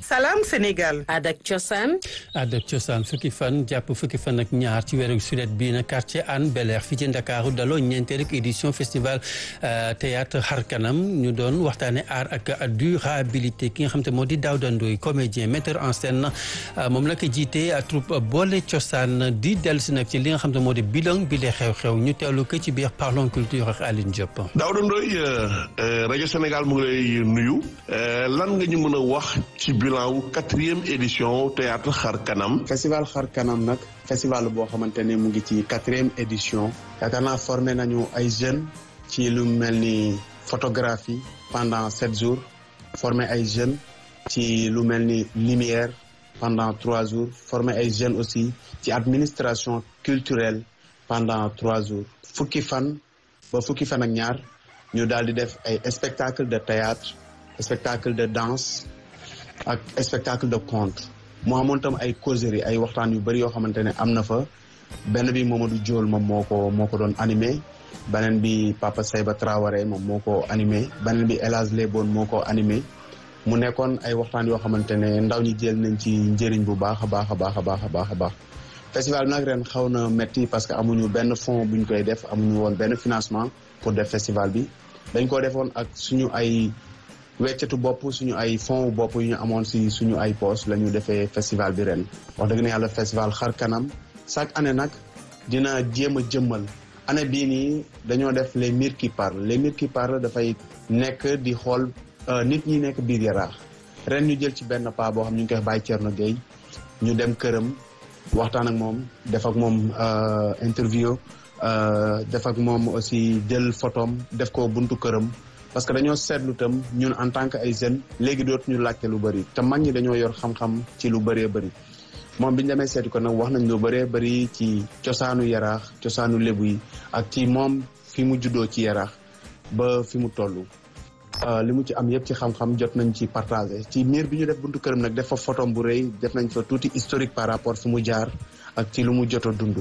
Salam Sénégal. Aada ak cosaan. Aada ak cosaan fukki fan jàpp fukki fan ak ñaar ci weeru sulet bii na quartier Hann Bel-Air fii ci Ndakaaru daloo ñeenteelu édition festival théâtre xar kanam ñu doon waxtaane art ak durabilité ki nga xam te moo di Daouda Ndoye comédien metteur en scène moom la ko jiite troupe boole cosaan di dellu si nag ci li nga xam te moo di bilan bi lee xew-xew ñu teewlu ko ci biir parlons culture ak Aline Diop. Daouda Ndoye rajo Sénégal mu ngi lay nuyu lan nga ñu mën a wax ci bilan wu quatrième édition théâtre xar kanam. festival xar kanam nag festival boo xamante ne mu ngi ci quatrième édition yaakaar naa formé nañu ay jeunes ci lu mel ni photographie pendant sept jours formé ay jeunes ci lu mel ni lumière pendant trois jours formé ay jeunes aussi ci administration culturelle pendant trois jours fukki fan ba fukki fan ak ñaar ñu daal di def ay spectacle de théâtre spectacle de danse ak spectacle de conte mu amoon tam ay causerie ay waxtaan yu bëri yoo xamante ne am na fa benn bi Mamadou Diol moom moo ko moo ko doon animé beneen bi Papa Seyba Traoré moom moo ko animé beneen bi El Hadj Lebon moo ko animé mu nekkoon ay waxtaan yoo xamante ne ndaw ñi jël nañ ci njëriñ bu baax a baax a baax a baax a baax a baax festival bi nag ren xaw na metti parce que amuñu benn fond buñ koy def amuñu woon benn financement pour def festival bi dañ ko defoon ak suñu ay weccatu bopp suñu ay fonds bopp yu ñu amoon si suñu ay poche la ñu defee festival bi ren wax dëgg na yàlla festival xar kanam chaque année nag dina jéem a jëmmal année bii nii dañoo def les murs qui parlent les murs qui parlent dafay nekk di xool nit ñi nekk biir yaraax ren ñu jël ci benn pas boo xam ñu ngi koy wax Baye Thierno Gueye ñu dem këram waxtaan ak moom def ak moom interview def ak moom aussi jël photom def ko buntu këram parce que dañoo seetlu tam ñun en tant que ay jeunes léegi dootuñu laajte lu bëri te mag ñi dañoo yor xam-xam ci lu bëree bëri moom bi ñu demee seeti ko nag wax nañ lu bëree bëri ci cosaanu yaraax cosaanu lébu yi ak ci moom fi mu juddoo ci yaraax ba fi mu toll. li mu ci am yëpp ci xam-xam jot nañ ci partagé ci miir bi ñu def buntu këram nag def fa photom bu rëy def nañ fa tuuti historique par rapport fi mu jaar ak ci lu mu jot a dund.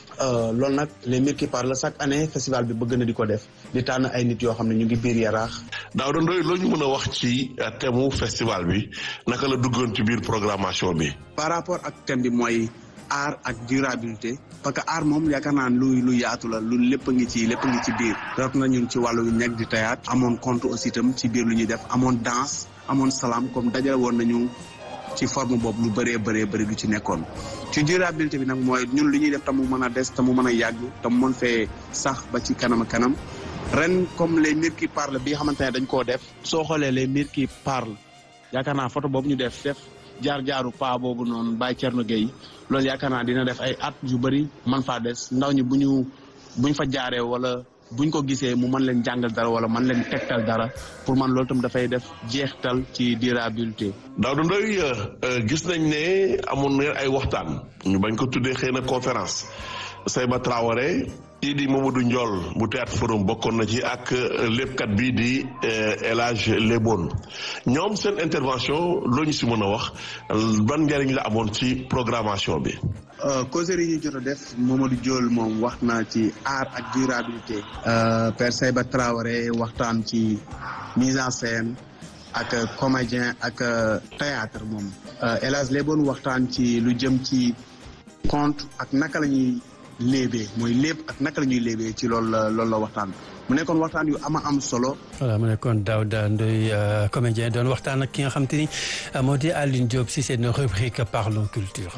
loolu nag les murs qui parlent chaque année festival bi bëgg na di ko def di tànn ay nit yoo xam ne ñu ngi biir yaraax. Daouda Ndoye loo ñu mën a wax ci thème festival bi naka la duggoon ci biir programmation bi. par rapport ak thème bi mooy art ak durabilité parce que art moom yaakaar naa lu lu yaatu la lu lépp ngi ci lépp ngi ci biir. rawat na ñun ci wàllu ñeg di théâtre amoon conte aussi itam ci biir lu ñuy def amoon danse amoon salaam comme dajale woon nañu. ci forme boobu lu bëree bëree bëri lu ci nekkoon ci durabilité bi nag mooy ñun lu ñuy def te mu mën a des te mu mën a yàgg te mu mën fee sax ba ci kanam kanam ren comme les murs qui parlent bi nga xamante ne dañ koo def. soo xoolee les murs qui parlent yaakaar naa photo boobu ñu def def jaar-jaaru paa boobu noonu Baye Thierno Gueye loolu yaakaar naa dina def ay at yu bëri man faa des ndaw ñi bu ñu buñ fa jaaree wala. buñ ko gisee mu mën leen jàngal dara wala mën leen tegtal dara pour man loolu tam dafay def jeextal ci durabilité. Daouda Ndoye gis nañ ne amoon na ay waxtaan ñu bañ ko tuddee xëy na conférence Seyba Traoré kii di Mamadou Ndiol bu théâtre forum bokkoon na ci ak léppkat bi di El Hadj Lebon ñoom seen intervention loo ñu si mën a wax ban njëriñ la amoon ci programmation bi. causerie yi ñu jot a def Mamadou Diol moom wax na ci art ak durabilité. Père Seyba Traoré waxtaan ci mise en scène ak comédien ak théâtre moom. El Hadj Lebon waxtaan ci lu jëm ci conte ak naka la ñuy léebee mooy léeb ak naka la ñuy léebee ci loolu la loolu la waxtaan mu nekkoon waxtaan yu ama am solo. voilà mu nekkoon Daouda Ndoye comédien doon waxtaan ak ki nga xam te ni moo di Aline Diop si seen rubrique Parlons Culture.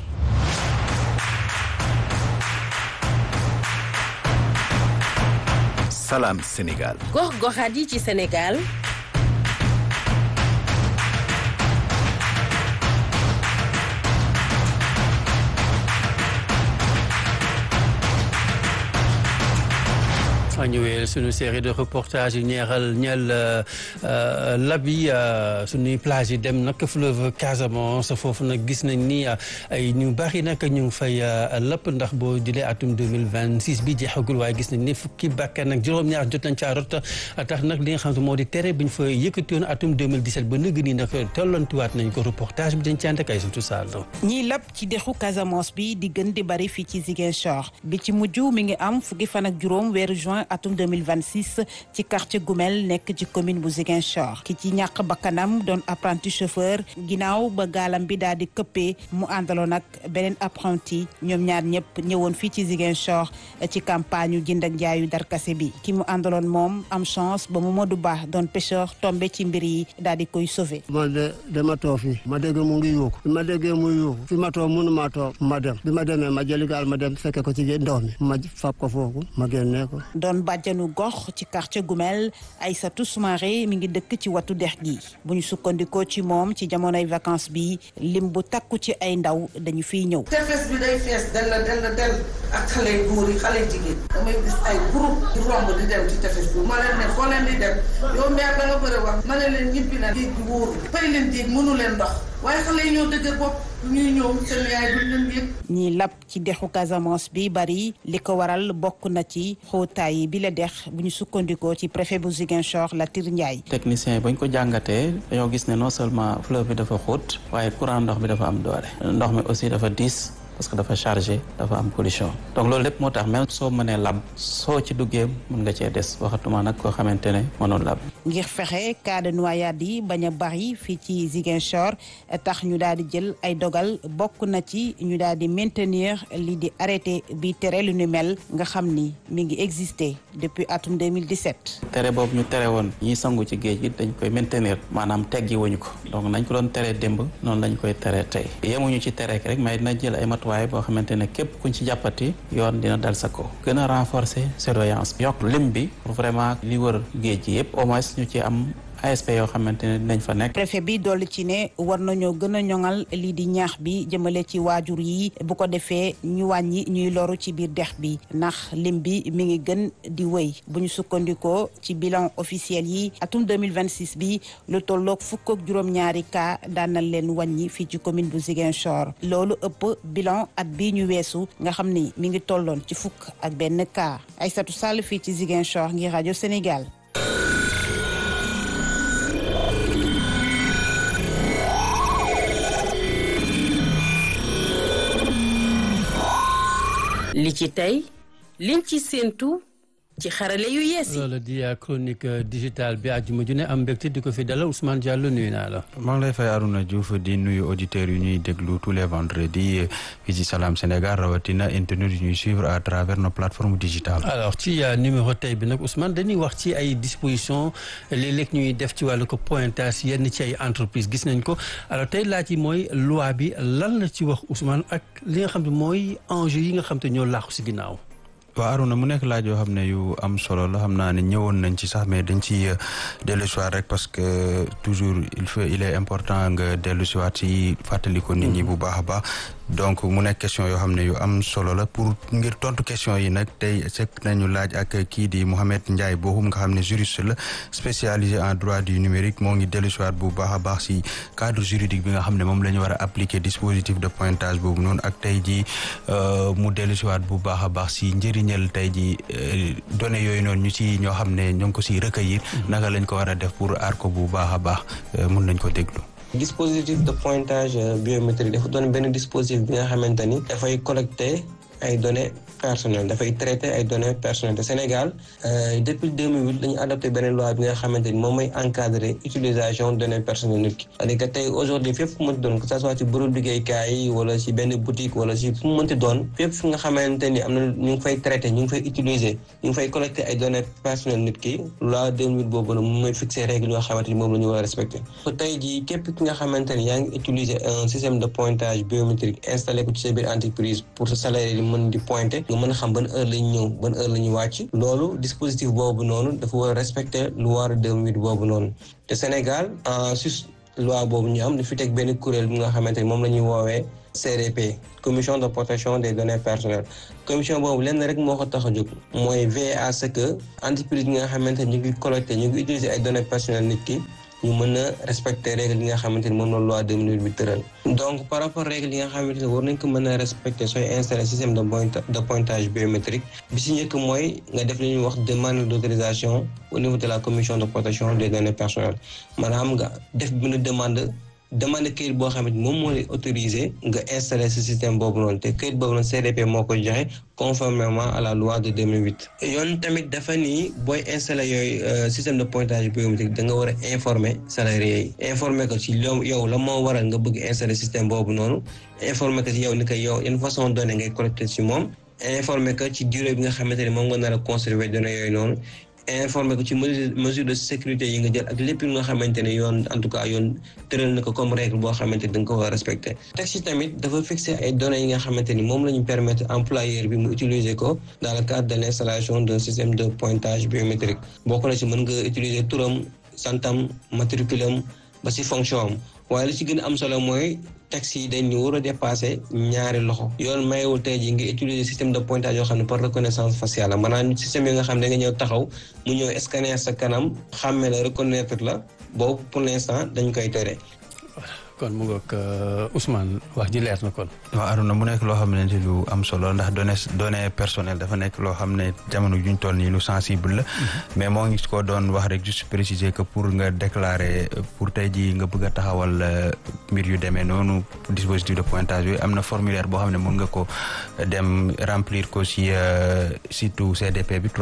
Salam Sénégal. gox-goxaat yi ci Sénégal. ñu wéyal suñu série de reportage yu ñeexal ñeel labi suñuy plage yi dem nag fleuve Casamance foofu nag gis nañ ni ay ñu bari nag ñu ngi fay lëpp ndax boo jëlee atum 2026 bi jeexagul waaye gis nañ ni fukki bakkan nag juróom-ñaar jot nañ caa rot tax nag li nga xam ne moo di tere bi ñu fa yëkkati woon atum 2017 ba nëgg nii nag tollantiwaat nañ ko reportage bi dañ ci ànd ak ay suñu saal ñiy lab ci dexu Casamance bi di gën di bari fii ci Ziguinchor bi ci mujj mi ngi am fukki fan ak juróom weeru juin atum 2026 ci quartier Goumel nekk ci commune bu Ziguinchor ki ci ñàkk bakkanam doon apprenti chauffeur ginnaaw ba gaalam bi daal di këppee mu àndaloon ak beneen apprenti ñoom ñaar ñëpp ñëwoon fii ci Ziguinchor ci campagne yu jënd ak jaayu darkase bi ki mu àndaloon moom am chance ba Mamadou Ba doon pêcheur tombé ci mbir yi daal di koy sauver. man de dama toog fii ma dégg mu ngi yuuxu bi ma déggee muy yuuxu fi ma toog mënu ma toog ma dem bi ma demee ma jëli gaal ma dem fekke ko ci ndox mi ma fab ko foofu ma génnee ko. doon bàjjanu gox ci quartier Goumel Aïssatou Soumaré mi ngi dëkk ci watu dex gi bu ñu sukkandikoo ci moom ci jamonoy vacances bi lim bu takku ci ay ndaw dañu fiy ñëw. tefes bi day fees dell dell dell ak xale yu góor yi xale jigéen damay gis ay groupe di romb di dem ci tefes bi ma leen ne foo leen di dem yow meer da nga bëri wax ma ne leen ñibbi na géej gi wóoru fay leen géej mënu leen ndox waaye xale yi ñoo dëgër bopp ñuy ñëw seen yaay duñ leen yëg ñiy lab ci dexu Casamance bi bari li ko waral bokk na ci xóotaay bi la dex bu ñu sukkandikoo ci préfet bu Ziguinchor Latir Ndiaye. technicien yi bañ ko jàngatee dañoo gis ne non seulement fleuve bi dafa xóot waaye courant ndox bi dafa am doole ndox mi aussi dafa diis parce que dafa chargé dafa am pollution donc loolu lépp moo tax même soo mënee lab soo ci duggee mën nga cee des waxatuma nag koo xamante ne mënul lab. ngir fexe cas de noyade yi bañ a bari fii ci Ziguinchor tax ñu daal di jël ay dogal bokk na ci ñu daal di maintenir lii di arrêté bi tere lu ñu mel nga xam ni mi ngi existé depuis atum 2017. tere boobu ñu tere woon ñiy sangu ci géej gi dañ koy maintenir maanaam teggi wuñu ko donc nañ ko doon tere démb noonu lañ koy tere tey yemuñu ci tere rek mais dina jël ay matuwaay boo xamante ne képp kuñ ci jàppati yoon dina dal sa ko gën a renforcer surveillance bi yokk lim bi pour vraiment li wër géej gi yëpp au moins ñu ci am ASP yoo xamante ne dinañ fa nekk. préfet bi dolli ci ne war nañoo gën a ñoŋal lii di ñaax bi jëmale ci waajur yi bu ko defee ñu wàññi ñuy loru ci biir dex bi ndax lim bi mi ngi gën di wëy bu ñu sukkandikoo ci bilan officiel yi atum 2026 bi lu tolloog fukk ak juróom-ñaari cas daan na leen wàññi fii ci commune bu Ziguinchor loolu ëpp bilan at bii ñu weesu nga xam ni mi ngi tolloon ci fukk ak benn cas Aïssatou Sall fii ci Ziguinchor ngir rajo Sénégal. li ci tey liñ ci séentu ci xarale yu yees yi. loolu di chronique digitale bi àjjuma ju ne am mbégte di ko fi dalal Ousmane Diallo nuyu naa la. maa ngi lay fay Arouna Diouf di nuyu auditeurs yu ñuy déglu tous les vendredis fii ci Salam Sénégal rawatina internet yu ñuy suivre à travers nos plateformes digitales. alors ci numéro tey bi nag Ousmane dañuy wax ci ay dispositions léeg-léeg ñuy def ci wàllu ko pointage yenn ci ay entreprise gis nañ ko alors tey laaj yi mooy loi bi lan la ci wax Ousmane ak li nga xam ne mooy enjeu yi nga xam te ñoo laaxu si ginnaaw. waaw Aruna mu nekk laaj yoo xam ne yu am solo la xam naa ne ñëwoon nañ ci sax mais dañ ci dellu si waat rek parce que toujours il faut il est important nga dellu si waat si fàttali ko nit ñi bu baax a baax donc mu nekk question yoo xam ne yu am solo la pour ngir tontu question yi nag tey sekk nañu laaj ak kii di Mouhamed Ndiaye Bohum nga xam ne juriste la spécialisé en droit du numérique moo ngi dellu si waat bu baax a baax si cadre juridique bi nga xam ne moom la ñu war a appliquer dispositif de pointage boobu noonu ak tey jii mu dellu si waat bu baax a baax si njëriñal tey jii données yooyu noonu ñu ci ñoo xam ne ñoo ngi ko siy recueillir naka lañ ko war a def pour aar ko bu baax a baax mun nañ ko déglu. dispositif de pointage biométrique dafa doon benn dispositif bi nga xamante ni dafay collecter ay données personnelles dafay traiter ay données personnelles te Sénégal depuis 2008 dañu adopté beneen loi bi nga xamante ni moom mooy encadrer utilisation données personnelles nit ki c'est-à-dire que tey aujourd'hui fépp fu mu mënti doon que ça soit ci bërëb liggéeykaay yi wala ci benn boutique wala ci fu mu mënti doon fépp fu nga xamante ni am na ñu ngi fay traiter ñu ngi fay utiliser ñu ngi fay collecter ay données personnelles nit ki loi 2008 boobu la moom mooy fixer règle yoo xamante ni moom la ñu war a respecter tey jii képp ki nga xamante ni yaa ngi utiliser un système de pointage biométrique installé ko ci sa biir entreprise pour sa salarié yi mën di pointer nga mën a xam ban heure lañ ñëw ban heure la ñu wàcc loolu dispositif boobu noonu dafa war a respecter loi 2008 boobu noonu te Sénégal en sus loi boobu ñu am dafi teg benn kuréel bi nga xamante ni moom la ñuy woowee CDP commission de protection des données personnelles commission boobu lenn rek moo ko tax a jóg mooy veiller à ce que entreprise yi nga xamante ni ñu ngi collecté ñu ngi utiliser ay données personnelles nit ki ñu mën a respecter règle yi nga xamante ni moom la loi 2008 bi tëral donc par rapport règle yi nga xamante ni war nañ ko mën a respecter sooy installer système de de pointage biométrique bi si njëkk mooy nga def li ñuy wax demande d'autorisation au niveau de la commission de protection des données personnelles maanaam nga def benn demande demande këyit boo xamante moom moo lay autorisé nga installer ce système boobu noonu te këyit boobu noonu CDP moo ko joxe conformément à la loi de 2008. yoon tamit dafa ni booy installer yooyu système de pointage biométrique da nga war a informer salarié yi informer ko ci yow la moo waral nga bëgg installer système boobu noonu informer ko ci yow ni ko yow une façon donnée ngay collecté ci moom informer ko ci durée bi nga xamante ni moom nga nar a conserver données yooyu noonu. informé ko ci mesure de sécurité yi nga jël ak lépp nga xamante ne yoon en tout cas yoon tëral na ko comme règle boo xamante ni da nga ko war a respecté texte yi tamit dafa fixé ay données yi nga xamante ni moom la ñu permettre employeur bi mu utiliser ko dans le cadre de l' installation d'un système de pointage biométrique bokk na ci mën nga utiliser turam santam matriculam ba si fonction am waaye li ci gën a am solo mooy texte yi dañ ñu war a dépassé ñaari loxo yoon mayewul tey ji nga utiliser système de pointage yoo xam ne par reconnaissance faciale la maanaam système yi nga xam ne da nga ñëw taxaw mu ñëw scanner sa kanam xàmme la reconnaître la boobu pour l' instant dañ koy tere kon mu ngoog Ousmane wax ji leer na kon. waaw Arona mu nekk loo xam ne lu am solo ndax données données personnelles dafa nekk loo xam ne jamono juñ toll nii lu sensible la. mais moo ngi ko doon wax rek juste préciser que pour nga déclarer pour tey jii nga bëgg a taxawal mbir yu demee noonu dispositif de pointage yooyu am na formulaire boo xam ne mën nga ko dem remplir ko si site CDP bi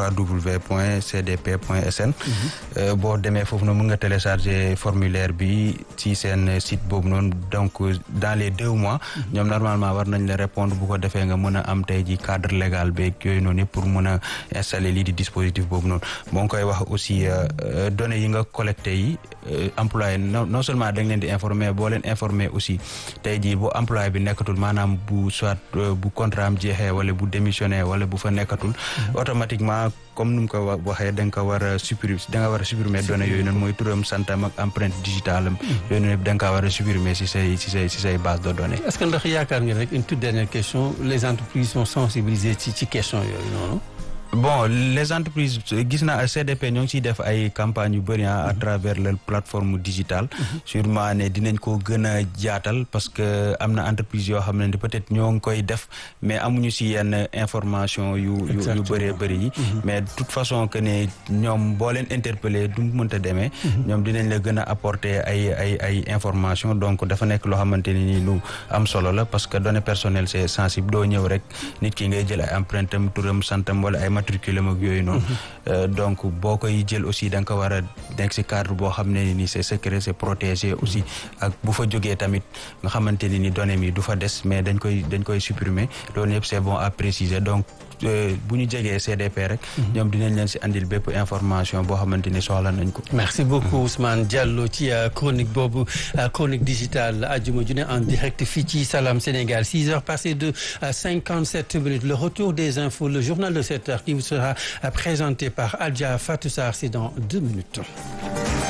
www.cdp.sn. boo demee foofu noonu mën nga télécharger formulaire bi si seen site boobu. noonu donc dans les deux mois ñoom normalement war nañ la répondre bu ko defee nga mën a am tey ji cadre légal beeg yooyu noonu yëpp pour mën a installer lii di dispositif boobu noonu moo ngi koy wax aussi données yi nga collecté yi employé non seulement da nga leen di informer boo leen informer aussi tey jii bu employé bi nekkatul maanaam bu soit bu contrat am jeexee wala bu démissionné wala bu fa nekkatul automatiquement comme nu mu ko waxee da nga ko war a supprimer da nga war a supprimer données yooyu noonu mooy turam santam ak empreinte digitale am yooyu noonu yëpp da nga kaa war a supprimer si say si say si say base de données. est-ce que ndax yaakaar nga rek une toute dernière question les entreprises sont sensibilisées ci ci question yooyu noonu. bon les entreprises gis naa CDP ñoo ngi ciy def ay campagnes yu bëri à travers la plateforme digitale sûrement ne dinañ ko gën a jaatal parce que am na entreprise yoo xam ne peut-être ñoo ngi koy def mais amuñu si yenn information yu yu yu bëree bëri yi mais de toute façon que ne ñoom boo leen interpeller du mënta demee ñoom dinañ la gën a apporter ay ay ay information donc dafa nekk loo xamante ne ni lu am solo la parce que données personnelles c'est sensible doo ñëw rek nit ki ngay jël ay empreinte am turam santam wala ay matriculum ak yooyu noonu donc boo koy jël aussi da nga ko war a nekk si cadre boo xam ne ni c'est secret c'est protégé aussi ak bu fa jógee tamit nga xamante ne ni données mi du fa des mais dañ koy dañ koy supprimer loolu yëpp c'est bon à préciser donc bu ñu jegee CDP rek ñoom dinañ leen si andil bépp information boo xamante ni soxla nañ ko merci beaucoup Ousmane Diallo ci chronique boobu chronique digitale ajuma ju ne en direct fii ci Salam Sénégal six heures passées de cinquante-sept minutes le retour des infos le journal de sept heures qui vous sera présenté par Adja Fatou Sarr c'est dans deux minutes